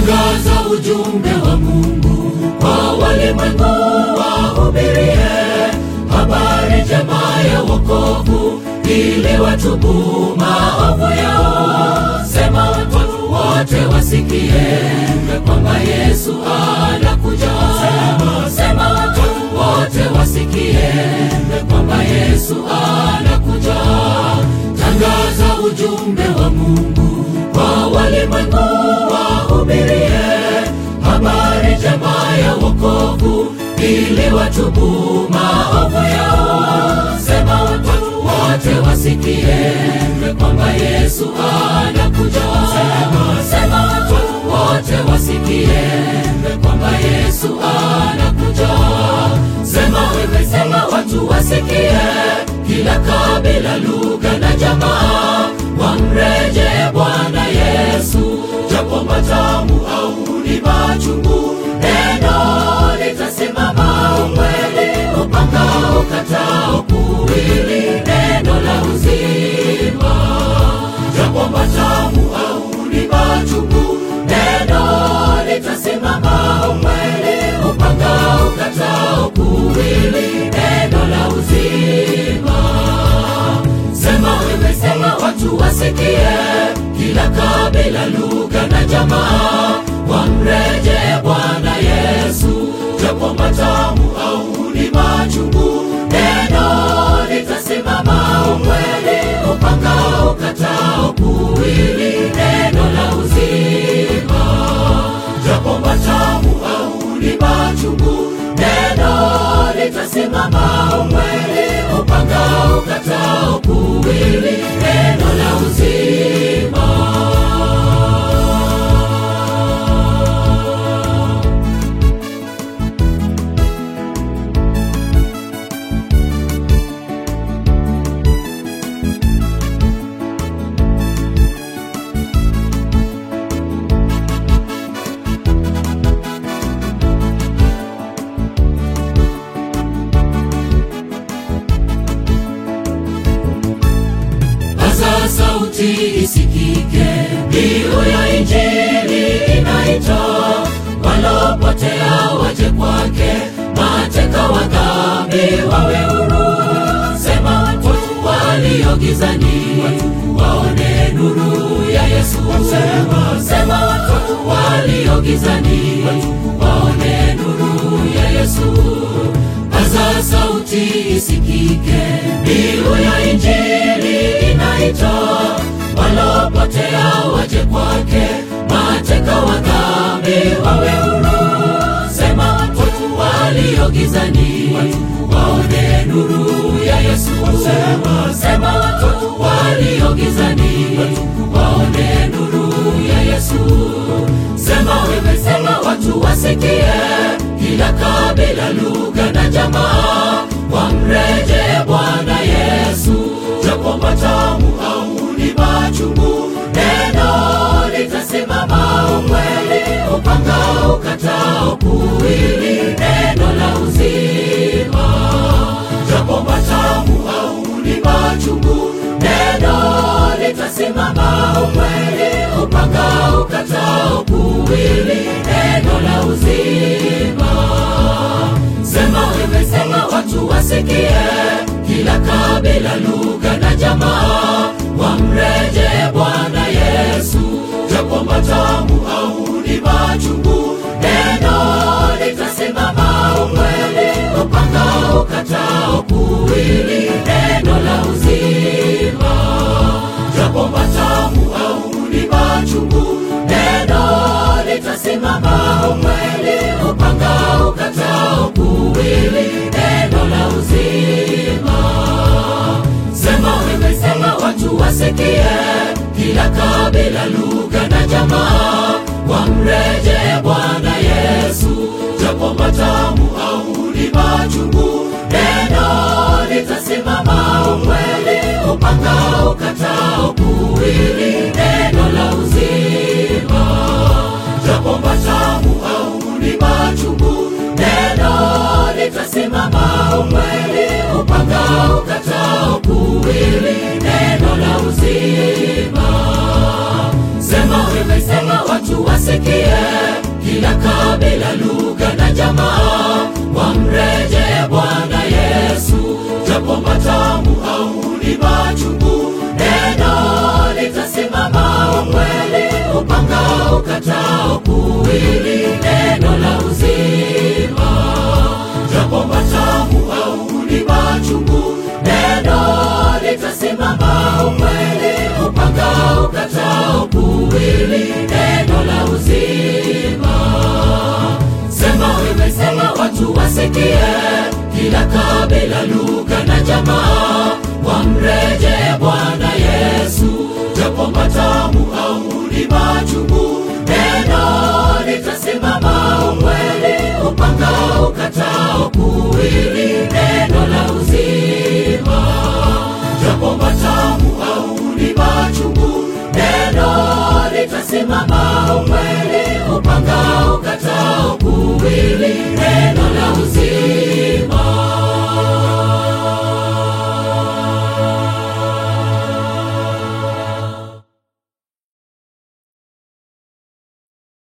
tangaza ujumbe wa Mungu kwa walimwengu, wahubirie habari njema ya wokovu, ili watubu maovu yao. Sema watu wote wasikie kwamba Yesu anakuja. Sema, sema watu wote wasikie kwamba Yesu anakuja. Tangaza ujumbe wa Mungu kwa walimwengu, wahubirie habari njema ya wokovu, ili watubu maovu yao. Sema watu wote wasikie kwamba Yesu anakuja. Sema, sema watu wote wasikie kwamba Yesu anakuja. Sema wewe, sema watu wasikie, kila kabila, lugha na jamaa wamreje Bwana Yesu, japo matamu au ni machungu, neno litasimama. Ukweli upanga ukatao kuwili, neno la uzima, japo matamu au ni machungu, neno litasimama. Ukweli upanga ukatao kuwili, neno la uzima. Sema wewe, sema watu wasikie, kila kabila, lugha na jamaa wamreje Bwana Yesu, japo matamu au ni machungu, neno litasimama. Ukweli upanga ukatao kuwili, neno la uzima, japo matamu au ni machungu, neno litasimama. Ukweli upanga ukatao kuwili, neno la uzima. Paza sauti isikike, mbiu ya Injili inaita, walopotea waje kwake, mateka wa dhambi wawe huru. Sema watu walio gizani waone nuru ya Yesu. Sema, sema watu walio gizani waone nuru ya Yesu. Paza sauti isikike, mbiu ya Injili inaita, walopotea waje kwake, mateka wa dhambi wawe huru. Sema watu walio gizani waone nuru ya Yesu. Sema, sema watu walio gizani waone nuru ya Yesu. Sema wewe, sema watu wasikie, kila kabila, lugha na jamaa wamreje Bwana Yesu, japo matamu au ni machungu, neno litasimama. Ukweli upanga ukatao kuwili, neno la uzima, japo matamu au ni machungu, neno litasimama. Ukweli upanga ukatao kuwili, neno la uzima. Sema wewe, sema watu wasikie, kila kabila, lugha na jamaa wamreje Bwana Yesu, japo matamu au ni machungu, neno litasimama. Ukweli upanga ukatao kuwili, neno la uzima, japo matamu au ni machungu, neno litasimama. Ukweli upanga ukatao kuwili, neno la uzima. Sema wewe, sema watu wasikie, kila kabila, lugha na jamaa wamreje Bwana Yesu, japo matamu au ni machungu, neno litasimama. Ukweli upanga ukatao kuwili, neno la uzima, japo matamu au ni machungu, neno litasimama. Ukweli upanga ukatao kuwili, neno la uzima. Sema wewe, umesema watu wasikie, kila kabila, lugha na jamaa wamrejee Bwana Yesu, japo matamu au ni machungu, neno litasimama. Ukweli upanga ukatao kuwili, neno la uzima, japo matamu au ni machungu, neno litasimama. Ukweli upanga ukatao kuwili, neno la uzima. Sema wewe, sema watu wasikie, kila kabila, lugha na jamaa wamrejee Bwana Yesu, japo matamu au ni machungu, neno litasimama. Ukweli upanga ukatao kuwili, neno la uzima, japo matamu au ni machungu, neno litasimama. Ukweli upanga ukatao kuwili, neno la uzima.